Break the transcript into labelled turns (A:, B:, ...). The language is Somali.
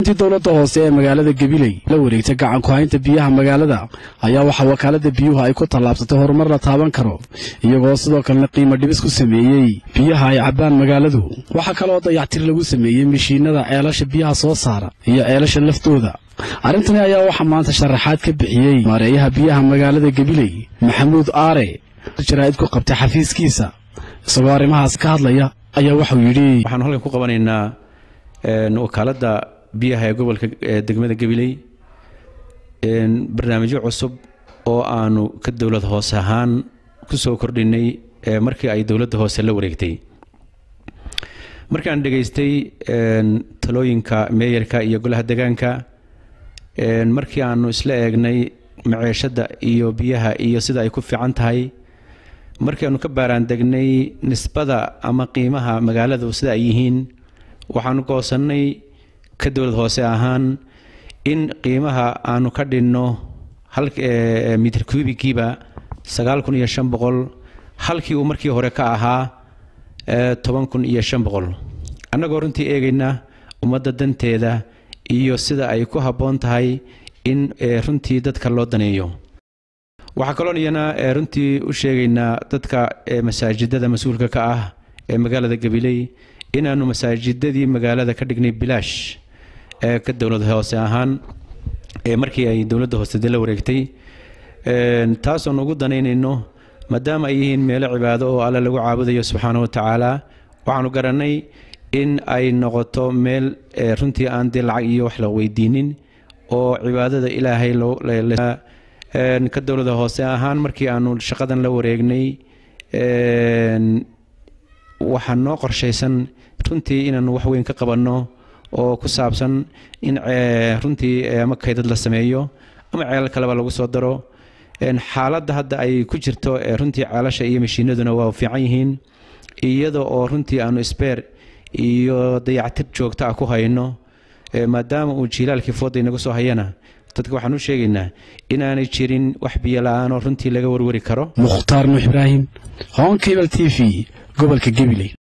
A: intii dowladda hoose ee magaalada gabiley la wareegtay gacan ku-haynta biyaha magaalada ayaa waxaa wakaalada biyuhu ay ku tallaabsatay horumar la taaban karo iyagoo sidoo kalena qiimo dhibis ku sameeyey biyaha ay cabbaan magaaladu waxaa kaloo dayactir lagu sameeyey mishiinada ceelasha biyaha soo saara iyo ceelasha laftooda arrintani ayaa waxaa maanta sharaxaad ka bixiyey maareeyaha biyaha magaalada gabiley maxamuud aare jaraa'id ku qabtay xafiiskiisa isagoo arrimahaas ka hadlaya ayaa waxau yidhi
B: waxaanu halkan ku qabanaynaa wakaaladda biyaha ee gobolka degmada gabiley barnaamijyo cusub oo aanu ka dowlad hoose ahaan ku soo kordhinay markii ay dowladda hoose la wareegtay markaan dhegaystay talooyinka meeyarka iyo golaha degaanka markii aanu isla eegnay maceeshadda iyo biyaha iyo sida ay ku fiican tahay markii aanu ka baaraandegnay nisbada ama qiimaha magaaladu sida ay yihiin waxaanu goosannay ka dowlad hoose ahaan in qiimaha aanu ka dhinno mitir kubigiiba sagaal kun iyo shan boqol halkii uu markii hore ka ahaa toban kun iyo shan boqol annagoo runtii eegayna ummadda danteeda iyo sida ay ku habboon tahay in runtii dadka loo daneeyo waxaa kaloon iyana runtii u sheegaynaa dadka masaajidada mas-uulka ka ah ee magaalada gabiley inaanu masaajidadii magaalada ka dhignay bilaash ee ka dowlad hoose ahaan markii ay dowladda hoose de la wareegtay taasoon ugu danaynayno maadaama ay yihiin meelo cibaado oo alle lagu caabudayo subxaana wa tacaala waxaanu garannay in ay noqoto meel runtii aan dee lacag iyo wax la weydiinin oo cibaadada ilaahay ka dowlada hoose ahaan markii aanu shaqadan la wareegnay waxaa noo qorshaysan runtii inaanu wax weyn ka qabanno oo ku saabsan in runtii ama kaydad la sameeyo ama ceelal kaleba lagu soo daro xaaladda hadda ay ku jirto runtii ceelasha iyo mashiinaduna waa fiican yihiin iyada oo runtii aanu sbeer iyo dayactir joogta ah ku hayno maadaama uu jiilaalkii fooda inagu soo hayana dadka waxaan u sheegaynaa inaanay jirin wax biyo la-aanoo runtii laga warwari karo
A: mukhtaar nuux ibraahim honkebel t v gobolka gabiley